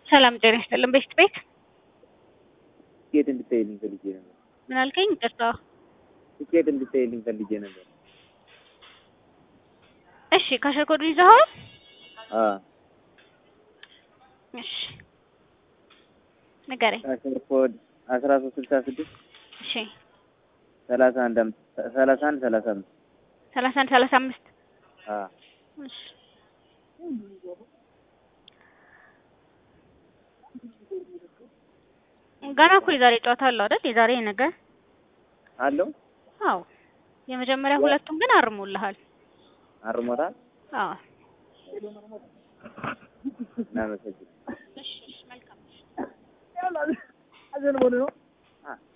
ሰላም ጤና ይስጥልን። ቤት ቤት ትኬት እንድታይልኝ ፈልጌ ነበር። ምን አልከኝ? ይቅርታ። ትኬት እንድታይልኝ ፈልጌ ነበር። እሺ ካሸር ኮዱ ይዘኸዋል? አዎ እሺ ንገረኝ። አስር ኮድ አስራ ሶስት ስልሳ ስድስት እሺ ሰላሳ አንድ አምስት ሰላሳ አንድ ሰላሳ አምስት ሰላሳ አንድ ሰላሳ አምስት አዎ እሺ ገና እኮ የዛሬ ጨዋታ አለው አይደል? የዛሬ ነገ አለው አዎ። የመጀመሪያ ሁለቱን ግን አርሞልሃል። አርሞታል። አዎ እናመሰግን እሺ እሺ መልካም አዘን ነው